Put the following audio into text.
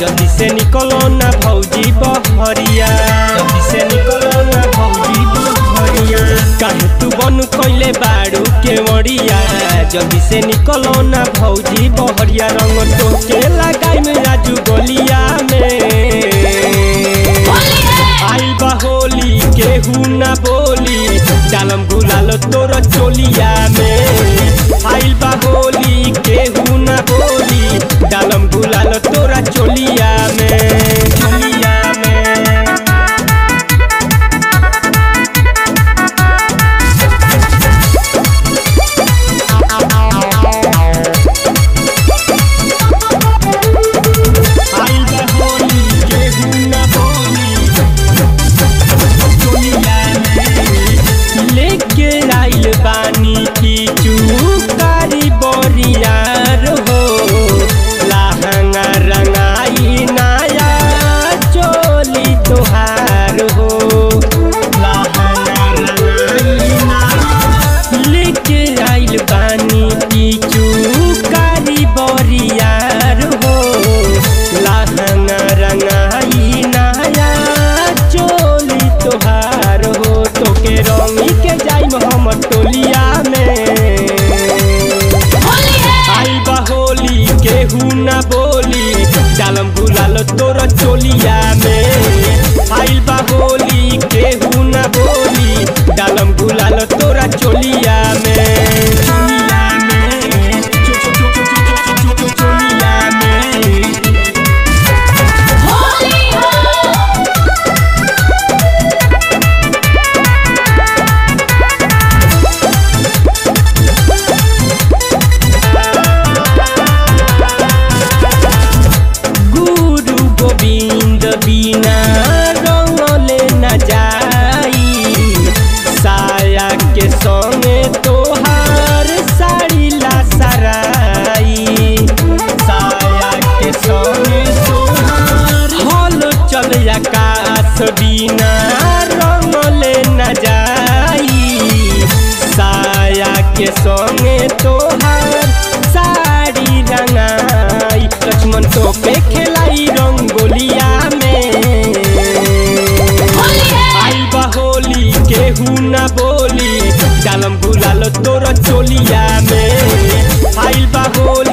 जल्दी से निकलो ना भौजी बहरिया जल्दी से निकलो ना भौजी बहरिया काहे तू बन कइले बाड़ू के मरिया जल्दी से निकलो ना भौजी बहरिया रंग तो के लगाई में राजू गोलिया में आई बा होली केहू ना बोली डालम गुलाल तोर चोलिया में आइल बा होली केहू ना बोली डालम गुलाल तोरा चोलिया में चोलिया में आइल बा होली केहू ना बोली चोलिया में लेके आइल बानी की चुकारी बोरियार हो लहंगा रंगाई नया चोली तोहार हो लहंगा रंगाई नया लेके आइल बानी की चुकारी बोरियार हो लहंगा रंगाई नया चोली तोहार हो तोके रंगी के जाइम हम टोलिया में आई बा होली केहू ना बोली डालम गुलाल तोर चोलिया में आइल बा होली केहू ना बोली डालम गुलाल तोरा चोलिया में चोलिया में चो- चो- चो- चो- चो- चो- चो- चो- चोलिया में गुरु गोविंद बिना रंगले न जाई साया के संगे तोहार साड़ी ला सराई साया के संगे तोहार हल चल आकाश बिना रंगले न जाई साया के संगे तोहार साड़ी रंगाई लक्ष्मण तो पे खेलाई रंगोलिया में आई बा होली केहू ना बोली डालम गुलाल तोर चोलिया में आइल बा होली